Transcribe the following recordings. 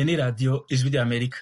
ni radiyo ijwi ry'amerika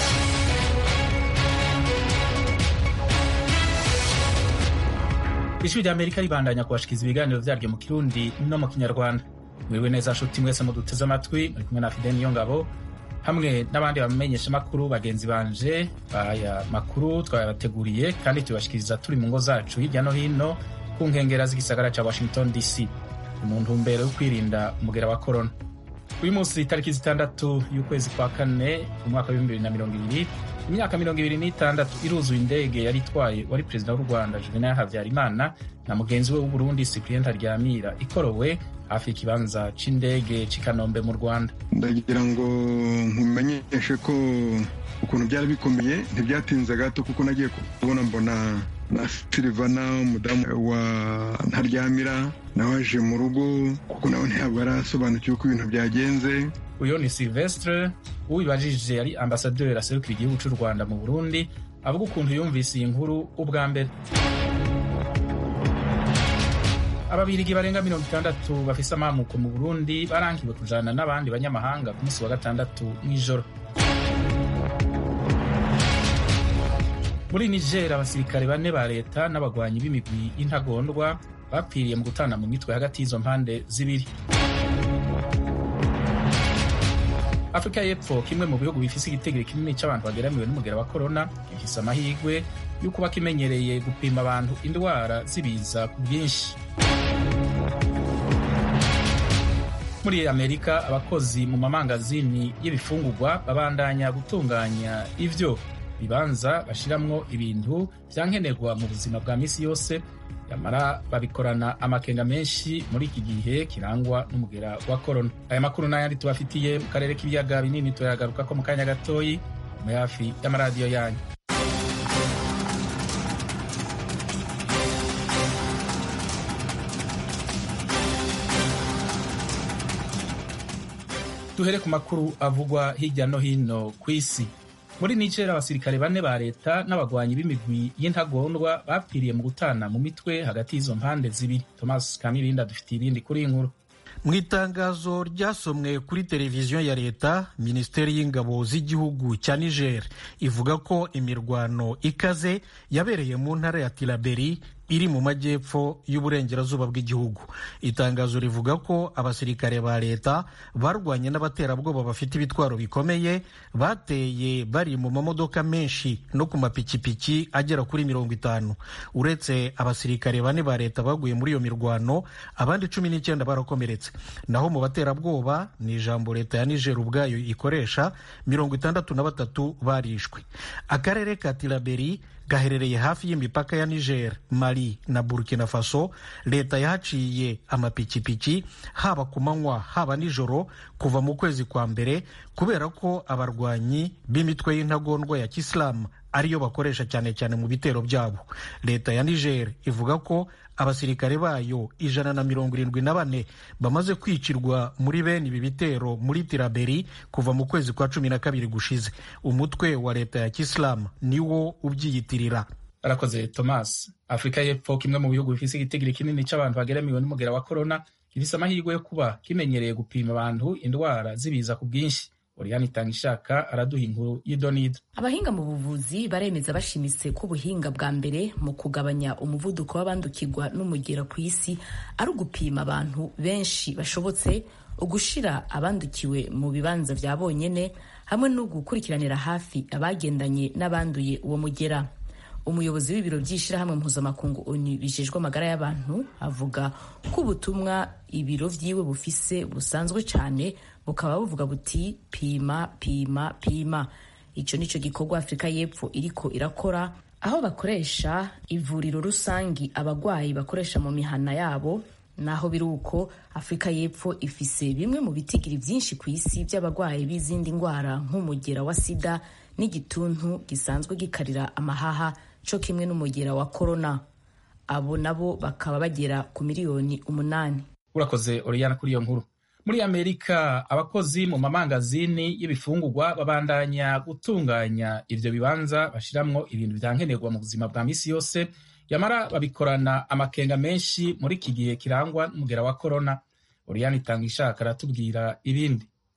ijwi ry'amerika ribandanya kubashikiriza ibiganiro vyaryo mu kirundi no mu kinyarwanda mwiriwe neza nshuti mwese muduteze amatwi muri kumwe na fideni yo ngabo hamwe n'abandi bamenyesha makuru bagenzi banje aya makuru twabateguriye kandi tubashikiriza turi mu ngo zacu hirya no hino ku nkengera z'igisagara ca washington dc mu ntumbero yo kwirinda umugera wa korona uyu munsi itariki zitandatu y'ukwezi kwa kane umwaka w'ibihumbi bibiri na mirongo ibiri imyaka mirongo ibiri n'itandatu iruzuye indege yari itwaye wari perezida w'u rwanda juvenal habyarimana na mugenzi we w'uburundi cyprien ntaryamira ikorowe hafi y'ikibanza c'indege c'i kanombe mu rwanda ndagira ngo nkumenyeshe ko ukuntu byari bikomeye ntibyatinze gato kuko nagiye kubona mbona na silivana umudamu wa ntaryamira nawe aje mu rugo kuko nawe ntabwo arasobanukiwe uko ibintu byagenze uyu ni silvestre uwibajije yari ambasaderi aserukira igihugu cy'u rwanda mu burundi avuga ukuntu yumvise iyi nkuru ubwa mbere ababirigi barenga mirongo itandatu bafise amamuko mu burundi barangiwe kujana n'abandi banyamahanga ku munsi wa gatandatu mw'ijoro muri niger abasirikare bane ba leta n'abagwanyi b'imigwi y'intagondwa bapfiriye mu gutana mu mitwe hagati y'izo mpande zibiri afurika y'epfo kimwe mu bihugu bifise igitegeko kinini c'abantu bageramiwe n'umugera wa korona gifise amahirwe yo kuba kimenyereye gupima abantu indwara zibiza ku bwinshi muri amerika abakozi mu mamangazini y'ibifungurwa babandanya gutunganya ivyo bibanza bashiramwo ibintu vyankenerwa mu buzima bwa misi yose yamara babikorana amakenga menshi muri iki gihe kirangwa n'umugera wa korona aya makuru n'ayandi tubafitiye mu karere k'ibiyaga binini turayagaruka ko mu kanya gatoyi mu hafi y'amaradiyo yanyu duhere ku makuru avugwa hirya no hino ku isi muri niger abasirikare bane ba leta n'abagwanyi b'imigwi y'intagondwa bapfiriye mu gutana mu mitwe hagati y'izo mpande zibiri thomas kamirinda dufitiye ibindi kuri iyi nkuru mu itangazo ryasomwe kuri televiziyo ya leta minisiteri y'ingabo z'igihugu cya niger ivuga ko imirwano ikaze yabereye mu ntara ya tiraberi iri mu majyepfo y'uburengerazuba bw'igihugu itangazo rivuga ko abasirikare ba leta barwanye n'abaterabwoba bafite ibitwaro bikomeye bateye bari mu mamodoka menshi no ku mapikipiki agera kuri mirongo itanu uretse abasirikare bane ba leta baguye muri iyo mirwano abandi cumi n'icyenda barakomeretse naho mu baterabwoba ni ijambo leta ya niger ubwayo ikoresha mirongo itandatu na batatu barishwe akarere ka tiraberi gaherereye hafi y'imipaka ya niger mali na burkina faso leta yahaciye amapikipiki haba ku manywa haba nijoro kuva mu kwezi kwa mbere kubera ko abarwanyi b'imitwe y'intagondwa ya kisilamu ariyo bakoresha cyane cyane mu bitero byabo leta ya niger ivuga ko abasirikare bayo ijana na mirongo irindwi na bane bamaze kwicirwa muri bene ibi bitero muri tiraberi kuva mu kwezi kwa cumi na kabiri gushize umutwe wa leta ya kisilamu niwo ubyiyitirira arakoze thomas afurika y'epfo kimwe mu bihugu bifise igitigiri kinini c'abantu bageramiwe n'umugera wa korona gifise amahirwe yo kuba kimenyereye gupima abantu indwara zibiza ku bwinshi Oriane Itangishaka araduha inkuru y'idonido. Abahinga mu buvuzi baremeza bashimitse ko ubuhinga bwa mbere mu kugabanya umuvuduko w'abandukirwa n'umugera ku isi ari ugupima abantu benshi bashobotse, ugushira abandukiwe mu bibanza vya bonyene hamwe no gukurikiranira hafi abagendanye n'abanduye uwo mugera. umuyobozi w'ibiro by'ishyirahamwe mpuzamakungu onu bijejwe amagara y'abantu avuga ko ubutumwa ibiro vyiwe bufise busanzwe cyane bukaba buvuga buti pima pima pima ico nico gikorwa afurika y'epfo iriko irakora aho bakoresha ivuriro rusangi abagwayi bakoresha mu mihana yabo naho biri uko afurika y'epfo ifise bimwe mu bitigiri vyinshi ku isi by'abagwayi b'izindi ndwara nk'umugera wa sida n'igituntu gisanzwe gikarira amahaha co kimwe n'umugera wa korona abo nabo bakaba bagera ku miliyoni umunani urakoze oriyana kuri iyo nkuru muri amerika abakozi mu mamangazini y'ibifungurwa babandanya gutunganya ivyo bibanza bashiramwo ibintu vyankenerwa mu buzima bwa misi yose yamara babikorana amakenga menshi muri iki gihe kirangwa n'umugera wa korona oriyana itanga ishaka aratubwira ibindi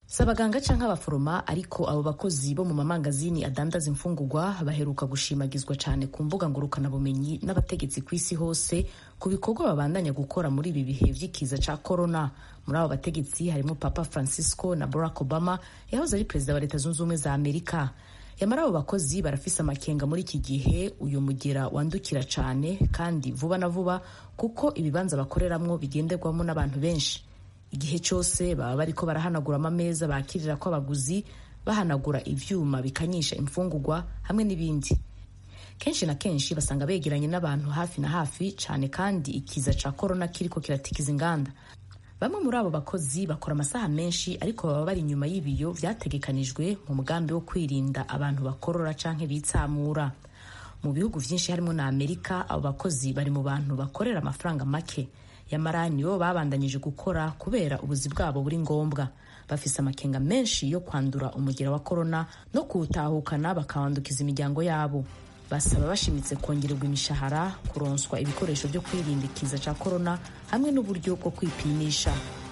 si abaganga cyangwa abaforoma ariko abo bakozi bo mu mamangazini adandaza imfungurwa baheruka gushimagizwa cyane ku mbuga ngurukanabumenyi n'abategetsi ku isi hose ku bikorwa babandanya gukora muri ibi bihe by'ikiza cya korona muri abo bategetsi harimo papa francisco na barack obama yahoze ari perezida wa leta zunze ubumwe za amerika yamara abo bakozi barafise amakenga muri iki gihe uyu mugera wandukira cyane kandi vuba na vuba kuko ibibanza bakoreramwo bigenderwamo n'abantu benshi igihe cyose baba bariko barahanagura amameza bakirira ko abaguzi bahanagura ivyuma bikanyisha imfungurwa hamwe n'ibindi kenshi na kenshi basanga begeranye n'abantu hafi na hafi cyane kandi ikiza ca korona kiriko kiratikiza inganda bamwe muri abo bakozi bakora amasaha menshi ariko baba bari inyuma y'ibiyo vyategekanijwe mu mugambi wo kwirinda abantu bakorora canke bitsamura mu bihugu vyinshi harimo na amerika abo bakozi bari mu bantu bakorera amafaranga make yamara nibo babandanyije gukora kubera ubuzi bwabo buri ngombwa bafise amakenga menshi yo kwandura umugera wa korona no kuwutahukana bakawandukiza imiryango yabo basaba bashimitse kongererwa imishahara kuronswa ibikoresho byo kwirinda ikiza cya korona hamwe n'uburyo bwo kwipimisha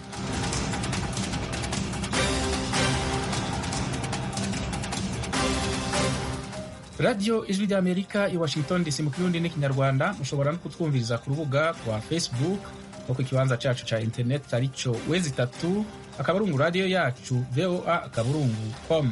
radiyo ijwi ry'amerika i washington dc mu kirundi n'ikinyarwanda mushobora no kutwumviriza ku rubuga rwa facebook no ku kibanza cyacu cya interineti aricyo wezi itatu akaburungu radiyo yacu voa akaburungu com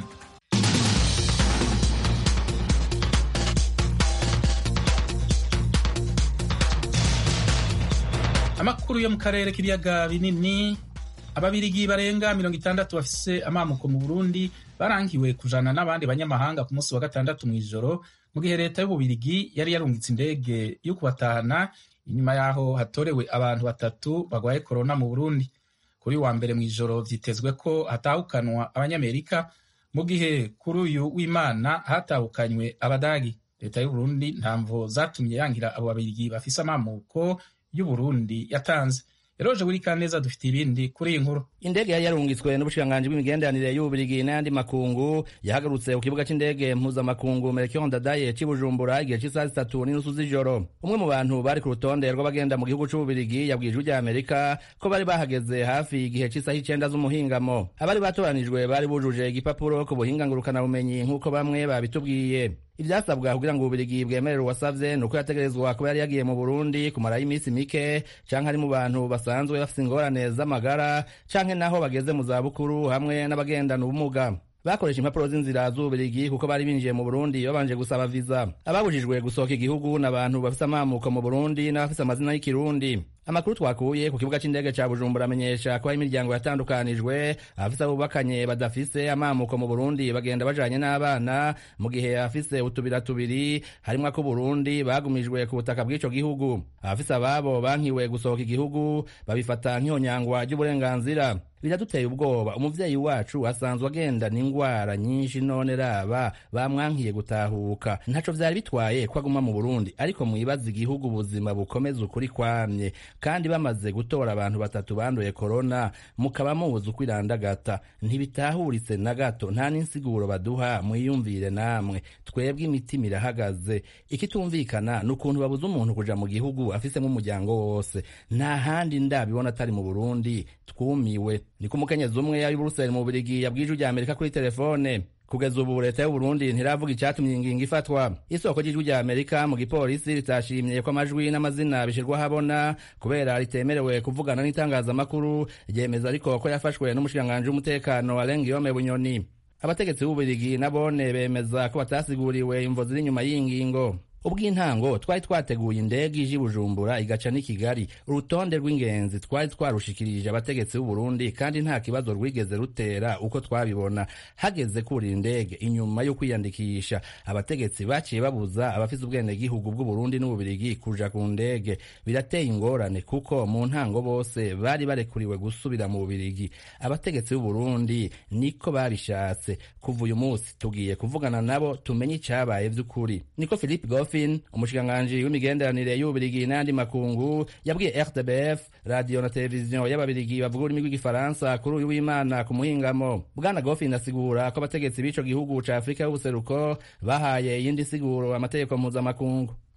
amakuru yo mu karere k'ibiyaga binini ababirigi barenga mirongo itandatu bafise amamuko mu burundi barangiwe kujana n'abandi banyamahanga ku munsi wa gatandatu mu ijoro mu gihe leta y'ububirigi yari yarungitse indege yo kubatahana inyuma y'aho hatorewe abantu batatu bagwaye korona mu burundi kuri wa mbere mu ijoro vyitezwe ko hatahukanwa abanyamerika mu gihe kuri uyu w'imana hatahukanywe abadagi leta y'uburundi ntamvo zatumye yangira abo babirigi bafise amamuko y'uburundi yatanze eroje buri kaneza dufite ibindi kuri iyi nkuru indege yari yarungitswe n'ubushikiranganji bw'imigenderanire y'ububirigi n'ayandi makungu yahagarutse ku kibuga c'indege mpuzamakungu melchior ndadaye c'i bujumbura igihe c'isaha zitatu n'inusu z'ijoro umwe mu bantu bari ku rutonde rw'abagenda mu gihugu c'ububirigi yabwiye ijwi rya amerika ko bari bahageze hafi igihe c'isaha icenda z'umuhingamo abari batoranijwe bari bujuje igipapuro ku buhinga ngurukanabumenyi nk'uko bamwe babitubwiye ivyasabwa kugira ngo ububirigi bwemerere uwasavye ni uko yategerezwa kuba yari yagiye mu burundi kumarayo iminsi mike canke ari mu bantu basanzwe bafise ingorane z'amagara canke naho bageze mu zabukuru hamwe n'abagendana ubumuga bakoresha impapuro z'inzira z'ububirigi kuko bari binjiye mu burundi babanje gusaba viza ababujijwe gusohoka igihugu n'abantu bafise amamuko mu burundi n'abafise amazina y'ikirundi amakuru twakuye ku kibuga c'indege ca bujumbura amenyesha ko hari imiryango yatandukanijwe abafise abubakanye badafise amamuko mu burundi bagenda bajanye n'abana mu gihe abafise utubira tubiri harimwo ak'uburundi bagumijwe ku butaka bw'ico gihugu abafise ababo bankiwe gusohoka igihugu babifata nk'ihonyangwa ry'uburenganzira biraduteye ubwoba umuvyeyi wacu asanzwe agendana ingwara nyinshi none raba bamwankiye gutahuka ntaco vyari bitwaye ko aguma mu burundi ariko mwibaza igihugu ubuzima bukomeza ukuri kwamye kandi bamaze gutora abantu batatu banduye korona mukaba mubuze uko irandagata ntibitahuritse na gato nta n'insiguro baduha mwiyumvire namwe twebwe imitima irahagaze ikitumvikana ni ukuntu babuze umuntu kuja mu gihugu afise nk'umuryango wose nta handi ndabibona atari mu burundi twumiwe niko umukenyezi umwe yari buruseli mu bubirigi yabwije rya amerika kuri telefone kugeza ubu leta y'uburundi ntiravuga icatumye ingingo ifatwa isoko ry'ijwi rya amerika mu gipolisi ritashimye ko amajwi n'amazina bishirwa habona kubera ritemerewe kuvugana n'itangazamakuru ryemeza ariko ko yafashwe n'umushikiranganji w'umutekano arenga iyome bunyoni abategetsi b'ububirigi nabone bemeza ko batasiguriwe imvo ziri inyuma y'iyi ngingo ubw'intango twari twateguye indege ije i bujumbura igaca n'i kigali urutonde rw'ingenzi twari twarushikirije abategetsi b'uburundi kandi nta kibazo rwigeze rutera uko twabibona hageze kurira indege inyuma yo kwiyandikisha abategetsi baciye babuza abafise ubwenegihugu bw'uburundi n'ububirigi kuja ku ndege birateye ingorane kuko mu ntango bose bari barekuriwe gusubira mu bubirigi abategetsi b'uburundi niko babishatse kuva uyu munsi tugiye kuvugana nabo tumenye icabaye vy'ukuri niko philippe goff Dolphin umushikiranganji w'imigenderanire y'ububirigi n'ayandi makungu yabwiye RTBF radiyo na televiziyo y'ababirigi bavuga ururimi rw'igifaransa kuri uyu w'imana ku muhingamo bwana Goffin asigura ko abategetsi b'ico gihugu ca afurika y'ubuseruko bahaye iyindi siguro amategeko mpuzamakungu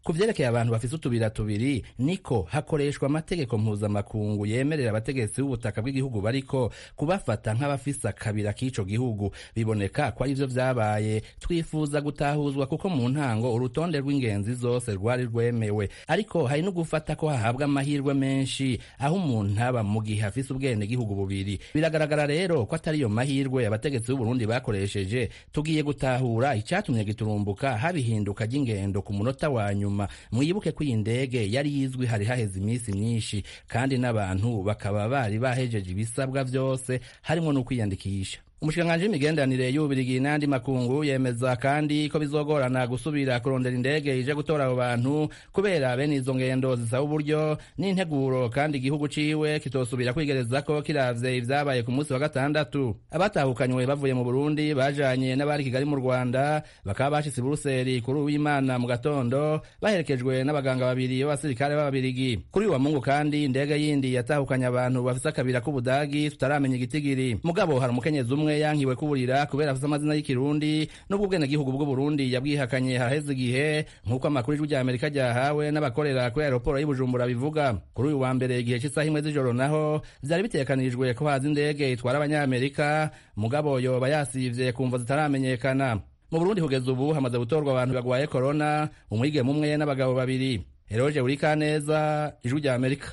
ku vyerekeye abantu bafise utubira tubiri niko hakoreshwa amategeko mpuzamakungu yemerera abategetsi b'ubutaka bw'igihugu bariko kubafata nk'abafise akabira k'ico gihugu biboneka ko ari vyo vyabaye twifuza gutahuzwa kuko mu ntango urutonde rw'ingenzi zose rwari rwemewe ariko hari no gufata ko hahabwa amahirwe menshi aho umuntu aba mu gihe afise ubwene gihugu bubiri biragaragara rero ko atari yo mahirwe abategetsi b'uburundi bakoresheje tugiye gutahura icatumye giturumbuka haba ihinduka ry'ingendo ku munota wa nyuma mwibuke ko iyi ndege yari yizwi hari haheze iminsi myinshi kandi n'abantu bakaba bari bahejeje ibisabwa vyose harimwo no kwiyandikisha umushikiranganji w'imigenderanire y'ububirigi n'andi makungu yemeza kandi ko bizogorana gusubira kurondera indege ije gutora abo bantu kubera bene izo ngendo zisaba uburyo n'integuro kandi igihugu ciwe kitosubira kwigerezako kiravye ivyabaye ku munsi wa gatandatu abatahukanywe bavuye mu burundi bajanye n'abari kigali mu rwanda bakaba bashitse i buruseli kuri uwimana mu gatondo baherekejwe n'abaganga babiri b'abasirikare b'ababirigi kuri uwa mungu kandi indege yindi yatahukanye abantu bafise akabira k'ubudagi tutaramenya igitigiri mugabo hari umukenyezi umwe umwe yankiwe kuburira kubera afite amazina y'ikirundi n'ubwo ubwenegihugu bw'uburundi yabwihakanye haheze igihe nk'uko amakuru y'ijwi rya amerika ryahawe n'abakorera kuri aeroporo y'ubujumbura bivuga kuri uyu wa mbere igihe cy'isaha imwe z'ijoro naho vyari bitegekanijwe ko haza indege itwara abanyamerika mugabo yoba yasivye kumva zitaramenyekana mu burundi kugeza ubu hamaze gutorwa abantu bagwaye korona umwigeme umwe n'abagabo babiri eroje burikaneza ijwi rya amerika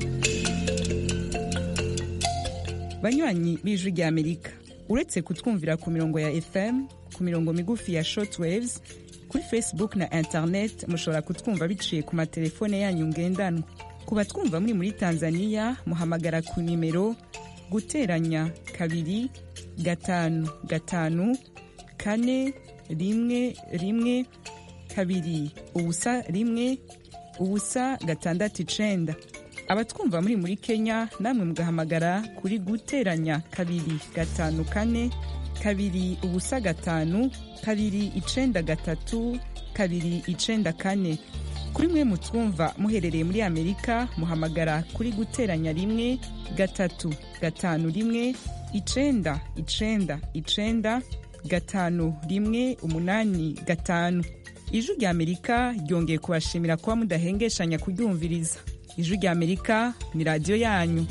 banywanyi b'ijwi rya amerika uretse kutwumvira ku mirongo ya fm ku mirongo migufi ya shortwaves kuri facebook na internet mushobora kutwumva biciye ku matelefone yanyu ngendanwa ku batwumva muri muri tanzania muhamagara ku nimero guteranya kabiri gatanu gatanu kane rimwe rimwe kabiri ubusa rimwe ubusa gatandatu icenda abatwumva muri muri kenya namwe mugahamagara kuri guteranya kabiri gatanu kane kabiri ubusa gatanu kabiri icenda gatatu kabiri icenda kane kuri mwe mutwumva muherereye muri amerika muhamagara kuri guteranya rimwe gatatu gatanu rimwe icenda icenda icenda gatanu rimwe umunani gatanu ijwi rya amerika ryongeye kubashimira kuba mudahengeshanya kuryumviriza ijwi rya amerika ni radiyo yanyu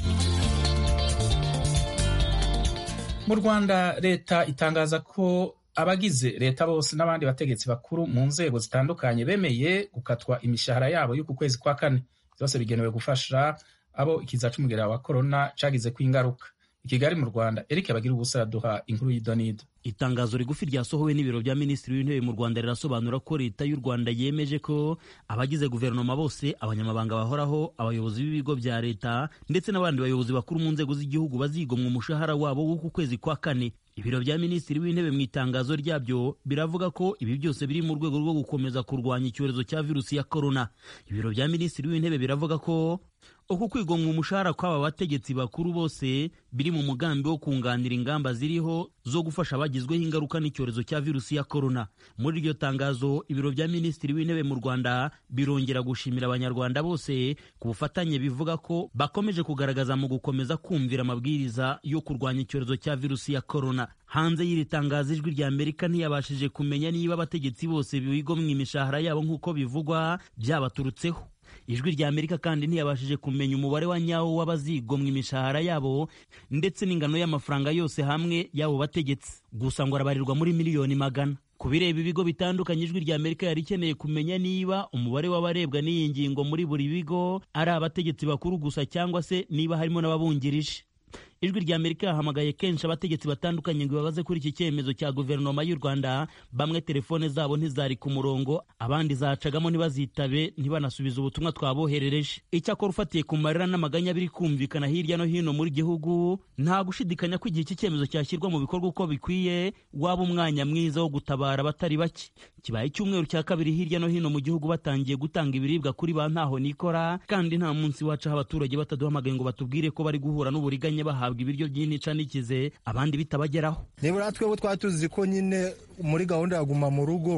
mu rwanda leta itangaza ko abagize leta bose n'abandi bategetsi bakuru mu nzego zitandukanye bemeye gukatwa imishahara yabo y'uku kwezi kwa kane byose bigenewe gufasha abo ikiza c'umugera wa korona cagize ko ingaruka i kigali mu rwanda eric bagira ubusa yaduha inkuru y'idonido itangazo rigufi ryasohowe n'ibiro bya minisitiri w'intebe mu rwanda rirasobanura ko leta y'u rwanda yemeje ko abagize guverinoma bose abanyamabanga bahoraho abayobozi b'ibigo bya leta ndetse n'abandi bayobozi bakuru mu nzego z'igihugu bazigomwa umushahara wabo w'uku kwezi kwa kane ibiro bya minisitiri w'intebe mu itangazo ryabyo biravuga ko ibi byose biri mu rwego rwo gukomeza kurwanya icyorezo cya virusi ya korona ibiro bya minisitiri w'intebe biravuga ko uku kwigomwa umushahara kw'aba bategetsi bakuru bose biri mu mugambi wo kunganira ingamba ziriho zo gufasha abagizweho ingaruka n'icyorezo cya virusi ya korona muri iryo tangazo ibiro bya minisitiri w'intebe mu rwanda birongera gushimira abanyarwanda bose ku bufatanye bivuga ko bakomeje kugaragaza mu gukomeza kumvira amabwiriza yo kurwanya icyorezo cya virusi ya korona hanze y'iri tangazo ijwi rya amerika ntiyabashije kumenya niba abategetsi bose bigomwa imishahara yabo nk'uko bivugwa byabaturutseho ijwi rya amerika kandi ntiyabashije kumenya umubare wa nyawo w'abazigomwa imishahara yabo ndetse n'ingano y'amafaranga yose hamwe y'abo bategetsi gusa ngo arabarirwa muri miliyoni magana ku bireba ibigo bitandukanye ijwi rya amerika yari ikeneye kumenya niba umubare w'abarebwa n'iyi ngingo muri buri bigo ari abategetsi bakuru gusa cyangwa se niba harimo n'ababungirije ijwi rya amerika yahamagaye kenshi abategetsi batandukanye ngo babaze kuri iki cyemezo cya guverinoma y'u rwanda bamwe telefone zabo ntizari ku murongo abandi zacagamo ntibazitabe ntibanasubize ubutumwa twaboherereje icyakora ufatiye ku marira n'amaganya biri kumvikana hirya no hino muri gihugu nta gushidikanya ko igihe iki cyemezo cyashyirwa mu bikorwa uko bikwiye waba umwanya mwiza wo gutabara abatari bake kibaye icyumweru cya kabiri hirya no hino mu gihugu batangiye gutanga ibiribwa kuri ba ntaho nikora kandi nta munsi wacaho abaturage bataduhamagaye ngo batubwire ko bari guhura n'uburiganya bahabwa ibiryo by'intica n'ikize abandi bitabageraho nibura twebwe twari tuzi ko nyine muri gahunda ya guma mu rugo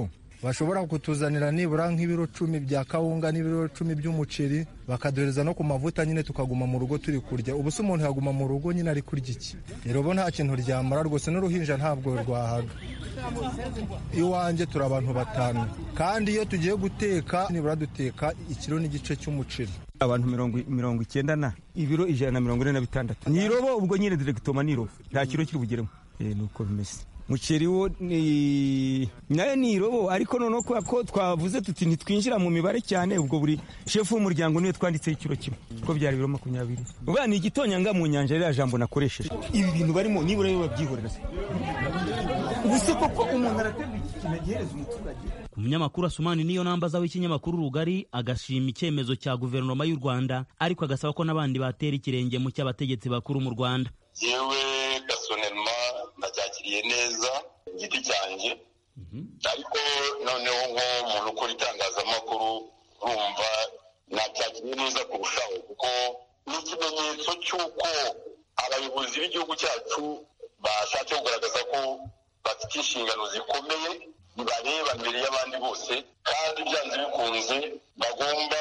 bashobora kutuzanira nibura nk'ibiro cumi bya kawunga n'ibiro cumi by'umuceri bakaduhereza no ku mavuta nyine tukaguma mu rugo turi kurya ubu se umuntu yaguma mu rugo nyine ari kurya iki rero bo nta kintu ryamara rwose n'uruhinja ntabwo rwahaga iwanjye turi abantu batanu kandi iyo tugiye guteka nibura duteka ikiro n'igice cy'umuceri abantu mirongo icyenda na ibiro ijana na mirongo ine na bitandatu ni irobo ubwo nyine diregitoma ni irobo nta kiro kiri bugeremo ni uko bimeze muceri wo ni nayo ni irobo ariko noneho kubera ko twavuze tuti ntitwinjira mu mibare cyane ubwo buri shefu w'umuryango niwe twanditseho ikiro kimwe kuko byari ibiro makumyabiri ubwo ni igitonyanga mu nyanja ririya jambo nakoresheje ibi bintu barimo nibura yo babyihorera se ubu se koko umuntu araterwa iki kintu agihereza umuturage umunyamakuru asumani niyo nambaza w'ikinyamakuru rugari agashima icyemezo cya guverinoma y'u rwanda ariko agasaba ko n'abandi batera ikirenge mu cy'abategetsi bakuru mu rwanda yewe gasonema nacyakiriye neza igiti cyanjye ariko noneho nk'umuntu ukora itangazamakuru urumva nacyakiriye neza kurushaho kuko ni ikimenyetso cy'uko abayobozi b'igihugu cyacu bashatse kugaragaza ko bafite inshingano zikomeye bibareba mbere y'abandi bose kandi byanze bikunze bagomba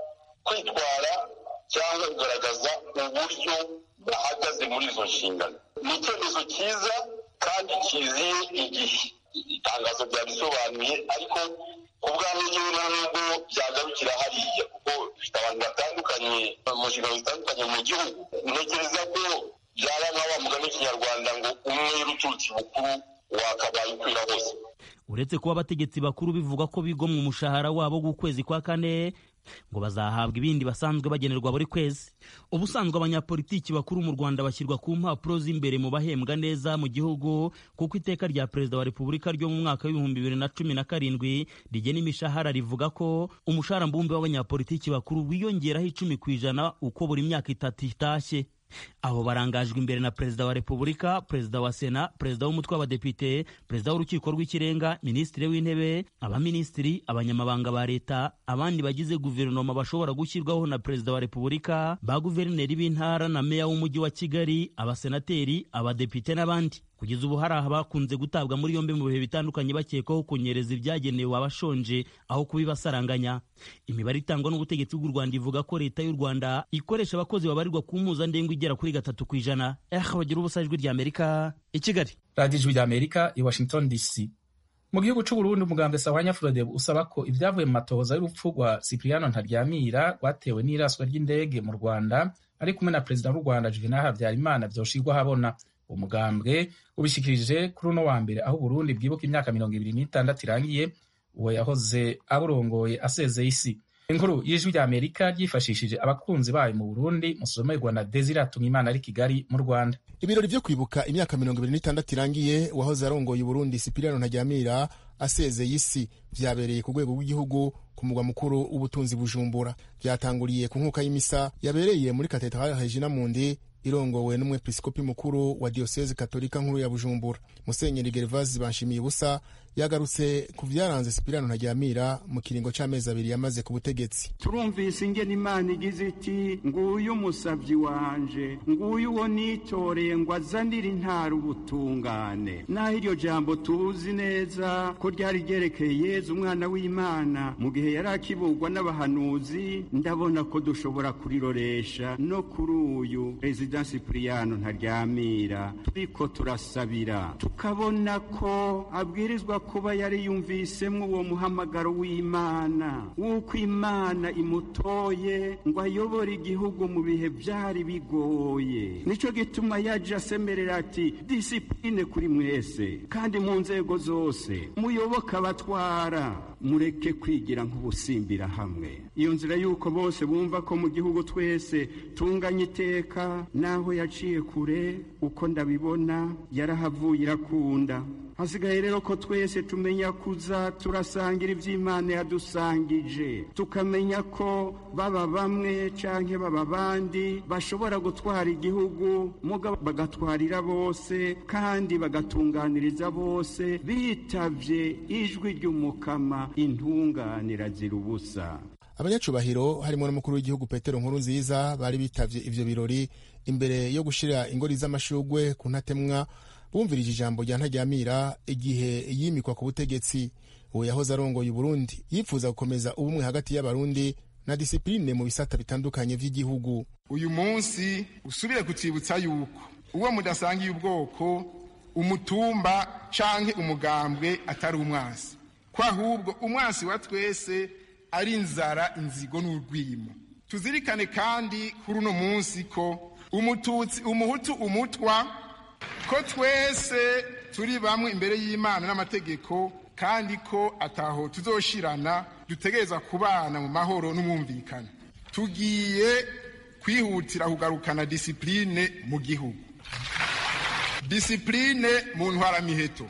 kwitwara cyangwa kugaragaza uburyo bahagaze muri izo nshingano ni icyemezo cyiza kandi kiziye igihe itangazo ryabisobanuye ariko ku bwanjye ngewe nta nubwo byagarukira hariya kuko bifite abantu batandukanye mu nshingano zitandukanye mu gihugu ntekereza ko byaba nka wa mugani w'ikinyarwanda ngo umwe uturutse bukuru wakabaye ukwira hose uretse kuba abategetsi bakuru bivuga ko bigomwa umushahara wabo w'ukwezi kwa kane ngo bazahabwa ibindi basanzwe bagenerwa buri kwezi ubusanzwe abanyapolitiki bakuru mu rwanda bashyirwa ku mpapuro z'imbere mu bahembwa neza mu gihugu kuko iteka rya perezida wa repubulika ryo mu mwaka w'ibihumbi bibiri na cumi na karindwi rigena imishahara rivuga ko umushahara mbumbe w'abanyapolitiki bakuru wiyongeraho icumi ku ijana uko buri myaka itatu itashye abo barangajwe imbere na perezida wa repubulika perezida wa sena perezida w'umutwe w'abadepite perezida w'urukiko rw'ikirenga minisitiri w'intebe abaminisitiri abanyamabanga ba leta abandi bagize guverinoma bashobora gushyirwaho na perezida wa repubulika ba guverineri b'intara na meya w'umujyi wa kigali abasenateri abadepite n'abandi kugeza ubu hari abakunze gutabwa muri yombi mu bihe bitandukanye bakekwaho kunyereza ibyagenewe abashonje aho kubibasaranganya imibare itangwa n'ubutegetsi bw'u rwanda ivuga ko leta y'u rwanda ikoresha abakozi babarirwa ku mpuzandengo igera kuri gatatu ku ijana eh bagira ubusa ijwi ry'amerika i kigali radiyo ijwi ry'amerika i washington dc mu gihugu c'uburundi umugambwe sawanya frodebu usaba ko ibyavuye mu matohoza y'urupfu rwa cipriano ntaryamira rwatewe n'iraswa ry'indege mu rwanda ari kumwe na perezida w'u rwanda juvenal habyarimana vyoshirwa habona umugambwe ubishikirije kuri uno wa mbere aho uburundi bwibuka imyaka mirongo ibiri n'itandatu irangiye uwo yahoze aburongoye asezeye isi inkuru y'ijwi rya amerika ryifashishije abakunzi bayo mu burundi musomerwa na desire imana ari kigali mu rwanda ibirori byo kwibuka imyaka mirongo ibiri n'itandatu irangiye uwahoze arongoye uburundi sipiriyano ntajyamira asezeye isi byabereye ku rwego rw'igihugu ku mugwa mukuru w'ubutunzi bujumbura byatanguriye ku nkuka y'imisa yabereye muri katedrale regina mundi irongowe n'umwepiskopi mukuru wa diyoseze katolika nkuru ya bujumbura musenyeri gervasi banshimiye ubusa yagarutse ku byaranze sipirano ntajyamira mu kiringo cy'amezi abiri yamaze ku butegetsi turumvise ingene imana igize iti nguyu umusabyi wanje nguyu uwo nitoreye ngo azanire intara ubutungane naho iryo jambo tuzi neza ko ryari ryerekeye yezu umwana w'imana mu gihe yari akibugwa n'abahanuzi ndabona ko dushobora kuriroresha no kuri uyu perezida sipiriyano ntaryamira turiko turasabira tukabona ko abwirizwa kuba yari yumvisemo uwo muhamagaro w'imana w'uko imana imutoye ngo ayobore igihugu mu bihe byari bigoye nicyo gituma yaje asemerera ati disipurine kuri mwese kandi mu nzego zose muyoboke abatwara mureke kwigira nk'ubusimbira hamwe iyo nzira y'uko bose bumva ko mu gihugu twese tunganya iteka naho yaciye kure uko ndabibona yarahavuye irakunda hasigaye rero ko twese tumenya kuza turasangira iby'imana yadusangije tukamenya ko baba bamwe canke baba bandi bashobora gutwara igihugu muga bagatwarira bose kandi bagatunganiriza bose bitavye ijwi ry'umukama intunganira zira ubusa abanyacubahiro harimo n'umukuru w'igihugu petero nkuru nziza bari bitavye ivyo birori imbere yo gushira ingori z'amashugwe ku ntatemwa bumvirije ijambo rya ntajyamira igihe yimikwa ku butegetsi uwo yahoze arongoye uburundi yifuza gukomeza ubumwe hagati y'abarundi na disipurine mu bisata bitandukanye vy'igihugu uyu munsi usubire kutwibutsa yuko uwo mudasangiye ubwoko umutumba canke umugambwe atari umwasi ko ahubwo umwasi wa twese ari inzara inzigo n'urwimo tuzirikane kandi kuri uno munsi ko umututsi umuhutu umutwa ko twese turi bamwe imbere y'imana n'amategeko kandi ko ataho tuzoshirana dutegereza kubana mu mahoro n'umwumvikane tugiye kwihutira kugarukana disipurine mu gihugu disipurine mu ntwaramiheto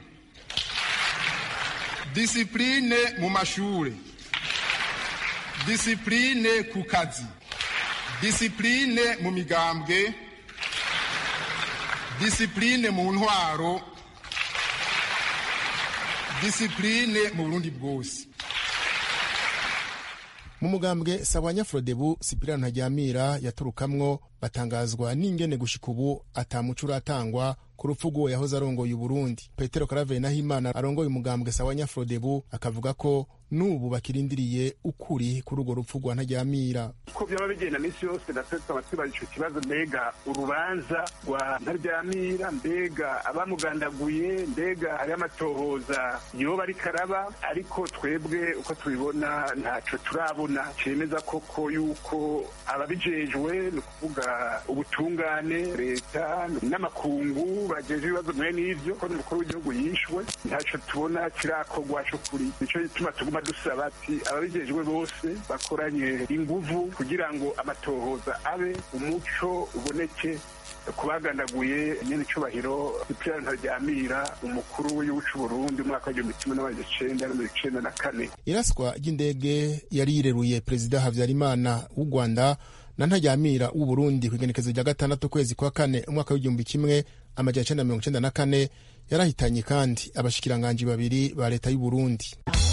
disipurine mu mashuri disipurine ku kazi disipurine mu migambwe disipurine mu ntwaro disipurine mu burundi bwose mu mugambwe sabanya frodebu sipirano ntajyamira yaturukamwo batangazwa n'ingene gushika ubu atamuco uratangwa ku rupfu rw'uwo yahoze arongoye uburundi petero karaveri nahimana arongoye umugambwe sabanya frodebu akavuga ko n'ubu bakirindiriye ukuri kuri urwo rupfu rwa ntajyamira uko byaba bigenda minsi yose natwe tukaba twibaza ico kibazo mbega urubanza rwa ntaryamira mbega abamugandaguye mbega hariho amatohoza yoba ariko araba ariko twebwe uko tubibona ntaco turabona cemeza koko yuko ababijejwe ni ukuvuga ubutungane leta n'amakungu bageje ibibazo mwe n'ivyo ko n'umukuru w'igihugu yishwe ntaco tubona kirakorwa c'ukuri nico gituma tuguma dusaba ati ababijejwe bose bakoranye inguvu kugira ngo amatohoza abe umuco uboneke kubagandaguye nyene icubahiro Cyprien Ntaryamira umukuru w'igihugu c'Uburundi umwaka w'igihumbi kimwe n'amajana icenda na mirongo icenda na kane iraswa ry'indege yari yireruye perezida habyarimana w'u rwanda na ntajyamira w'uburundi ku igenekezo rya gatandatu ukwezi kwa kane umwaka w'igihumbi kimwe amajana icenda mirongo icenda na kane yarahitanye kandi abashikiranganji babiri ba leta y'uburundi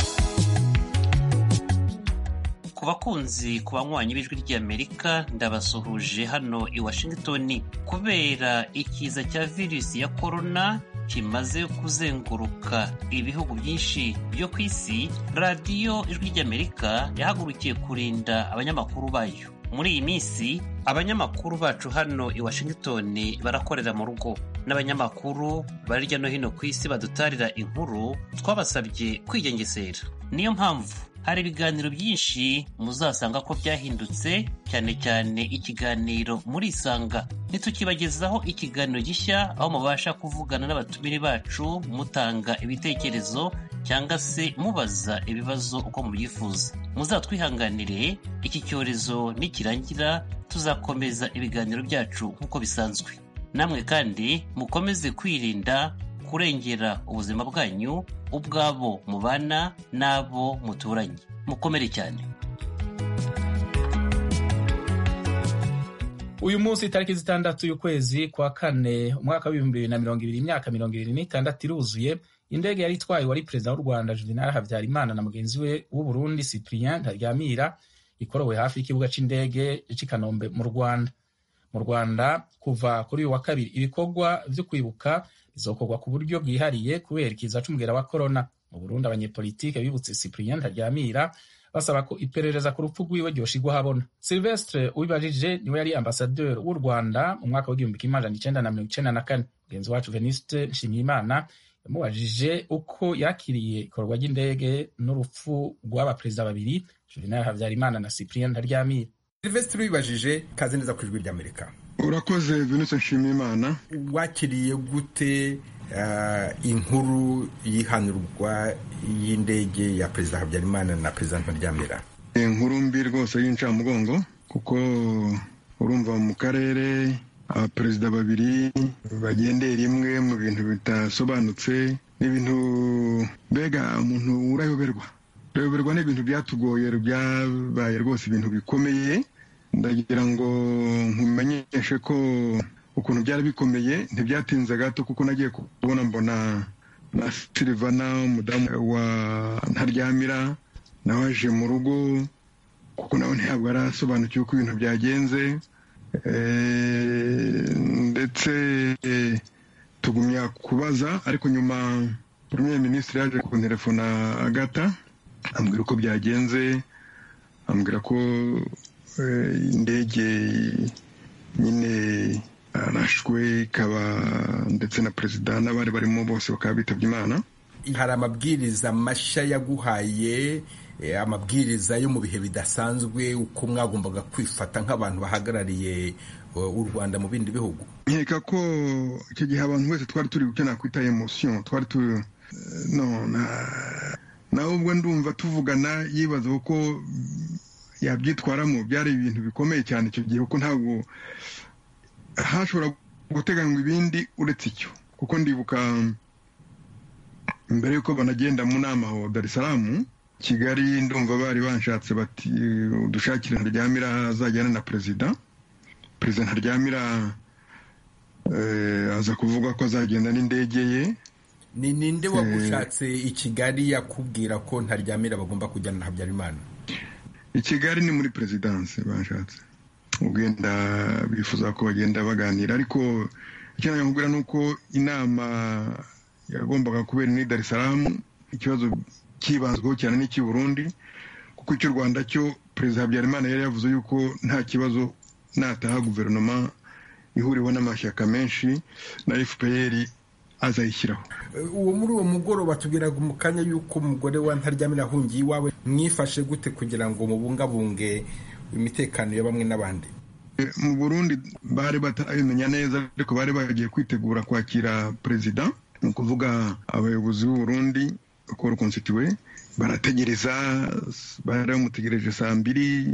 ku bakunzi ku banywanyi b'ijwi ry'amerika ndabasuhuje hano i washington kubera ikiza cya virusi ya korona kimaze kuzenguruka ibihugu byinshi byo ku isi radiyo ijwi ry'amerika yahagurukiye kurinda abanyamakuru bayo muri iyi minsi abanyamakuru bacu hano i washington barakorera mu rugo n'abanyamakuru bari hirya no hino ku isi badutarira inkuru twabasabye kwigengesera niyo mpamvu hari ibiganiro byinshi muzasanga ko byahindutse cyane cyane ikiganiro muri isanga ntitukibagezaho ikiganiro gishya aho mubasha kuvugana n'abatumire bacu mutanga ibitekerezo cyangwa se mubaza ibibazo uko mubyifuza muzatwihanganire iki cyorezo nikirangira tuzakomeza ibiganiro byacu nk'uko bisanzwe namwe kandi mukomeze kwirinda kurengera ubuzima bwanyu ubwabo mubana n'abo muturanye mukomere cyane uyu munsi itariki zitandatu y'ukwezi kwa kane umwaka w'ibihumbi bibiri na mirongo ibiri imyaka mirongo ibiri n'itandatu iruzuye indege yari itwaye wari perezida w'u rwanda juvenal habyarimana na mugenzi we w'uburundi cyprien ntaryamira ikorowe hafi y'ikibuga cy'indege cy'i kanombe mu rwanda mu rwanda kuva kuri uyu wa kabiri ibikorwa byo kwibuka bizokorwa ku buryo bwihariye kubera ikiza c'umugera wa korona mu burundi abanyepolitike bibutse cyprien ntaryamira basaba ko iperereza ku rupfu rwiwe ryoshigwa habona silvestre ubibajije niwe yari ambasaderi w'u rwanda mu mwaka w'igihumbi kimwe amajana icenda na mirongo icenda na kane mugenzi wacu veniste nshimiyimana yamubajije uko yakiriye ikorwa ry'indege n'urupfu rw'abaperezida babiri juvenal habyarimana na cyprien ntaryamira silvestre ubibajije kaze neza ku ijwi ry'amerika urakoze veniste nshimiyimana wakiriye gute inkuru y'ihanurwa y'indege ya perezida habyarimana na perezida ntaryamira inkuru mbi rwose y'incamugongo kuko urumva mu karere abaperezida babiri bagendeye rimwe mu bintu bidasobanutse n'ibintu mbega umuntu urayoberwa urayoberwa n'ibintu byatugoye byabaye rwose ibintu bikomeye ndagira ngo nkumenyeshe ko ukuntu byari bikomeye ntibyatinze gato kuko nagiye kubona mbona na silivana umudamu wa ntaryamira nawe aje mu rugo kuko nawe ntabwo arasobanukiwe uko ibintu byagenze ndetse tugumya kubaza ariko nyuma premier minisitiri yaje kunterefona agata ambwira uko byagenze ambwira ko indege nyine arashwe ikaba ndetse na perezida n'abari barimo bose bakaba bitabye imana hari amabwiriza mashya yaguhaye amabwiriza yo mu bihe bidasanzwe uko mwagombaga kwifata nk'abantu bahagarariye u rwanda mu bindi bihugu nkeka ko icyo gihe abantu wese twari turi icyo nakwita emosiyo twari turi no nawe ubwo ndumva tuvugana yibaza ko yabyitwaramo byari ibintu bikomeye cyane icyo gihe kuko ntabwo hashobora guteganywa ibindi uretse icyo kuko ndibuka mbere y'uko banagenda mu nama aho Dar es Salaam kigali ndumva bari banshatse bati udushakire ntaryamira azajyana na perezida perezida ntaryamira aza kuvuga ko azagenda n'indege ye ni ninde wagushatse i kigali yakubwira ko ntaryamira bagomba kujyana na habyarimana i kigali ni muri perezidanse bashatse ugenda bifuza ko bagenda baganira ariko icyo nakubwira ni uko inama yagombaga kubera ni Dar es Salaam ikibazo cyibanzweho cyane n'icy'i Burundi kuko icy'u Rwanda cyo perezida Habyarimana yari yavuze yuko nta kibazo nataha guverinoma ihuriweho n'amashyaka menshi na FPR azayishyiraho uwo muri uwo mugoroba tubwiraga mu kanya y'uko umugore wa ntaryamira ahungiye iwawe mwifashe gute kugira ngo mubungabunge imitekano ya bamwe n'abandi mu burundi bari batarabimenya neza ariko bari bagiye kwitegura kwakira perezida ni ukuvuga abayobozi b'u Burundi koro konsitiwe barategereza bari bamutegereje saa mbiri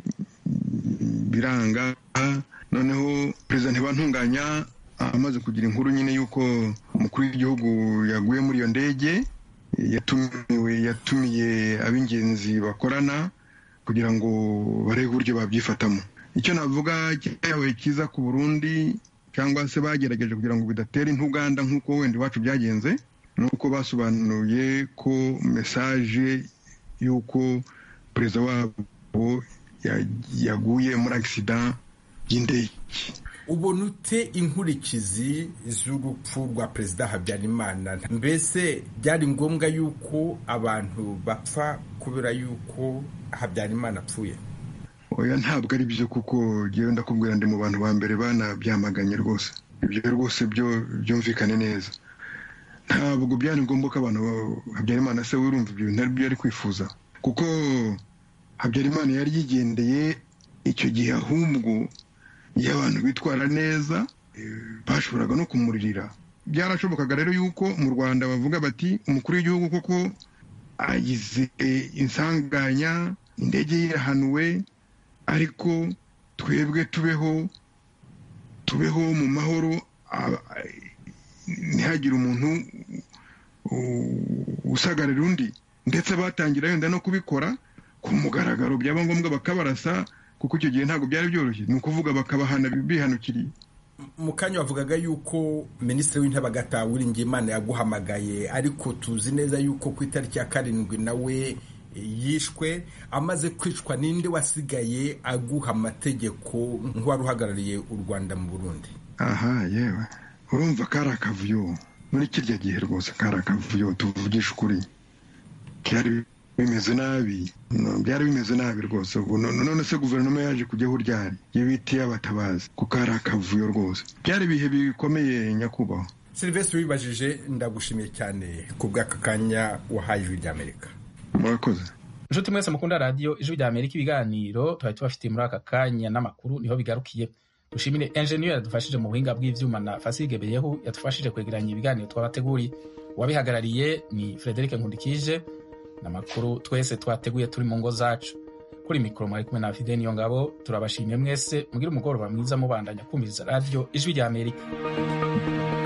biranga noneho perezida ntibantunganya amaze kugira inkuru nyine y'uko umukuru w'igihugu yaguye muri iyo ndege yatumiwe yatumiye ab'ingenzi bakorana kugira ngo barebe uburyo babyifatamo icyo navuga cyabaye cyiza ku burundi cyangwa se bagerageje kugira ngo bidatera intuganda nk'uko wenda iwacu byagenze ni uko basobanuye ko mesaje y'uko perezida wabo yaguye muri agisida y'indege ubona ute inkurikizi z'urupfu rwa perezida habyarimana mbese byari ngombwa yuko abantu bapfa kubera yuko habyarimana apfuye oya ntabwo ari byo kuko ngewe ndakubwira ndi mu bantu ba mbere banabyamaganye rwose ibyo rwose byo byumvikane neza ntabwo byari ngombwa ko abantu habyarimana se wirumva ibyo bintu aribyo yari kwifuza kuko habyarimana yari yigendeye icyo gihe ahubwo iyo abantu bitwara neza bashoboraga no kumuririra byarashobokaga rero yuko mu rwanda bavuga bati umukuru w'igihugu koko agize insanganya indege ye irahanuwe ariko twebwe tubeho tubeho mu mahoro ntihagire umuntu usagarira undi ndetse batangira wenda no kubikora ku mugaragaro byaba ngombwa bakabarasa kuko icyo gihe ntabwo byari byoroshye ni ukuvuga bakabahana bihanukiriye mu kanya wavugaga yuko minisitiri w'intebe agataha Uwiringiyimana yaguhamagaye ariko tuzi neza yuko ku itariki ya karindwi nawe yishwe amaze kwicwa ninde wasigaye aguha amategeko nk'uwari uhagarariye u rwanda mu burundi aha yewe urumva kari akavuyo muri kirya gihe rwose kari akavuyo tuvugisha ukuri byari bimeze nabi byari bimeze nabi rwose none se guverinoma yaje kujyaho ryari iyo bitiye abatabazi kuko hari akavuyo rwose byari ibihe bikomeye nyakubahwa silvestre wibajije ndagushimiye cyane ku bw'aka kanya wahaye ijwi ry'amerika murakoze inshuti mwese mukunda radiyo ijwi rya amerika ibiganiro twari tubafitiye muri aka kanya n'amakuru niho bigarukiye dushimire enjeniyeri yadufashije mu buhinga bw'ibyuma na fasige beyehu yadufashije kwegeranya ibiganiro twabateguriye uwabihagarariye ni frederic nkundikije n'amakuru twese twateguye turi mu ngo zacu kuri mikoro mwari kumwe na fide niyo ngabo turabashimiye mwese mugire umugoroba mwiza mubandanya kumviriza radiyo ijwi rya amerika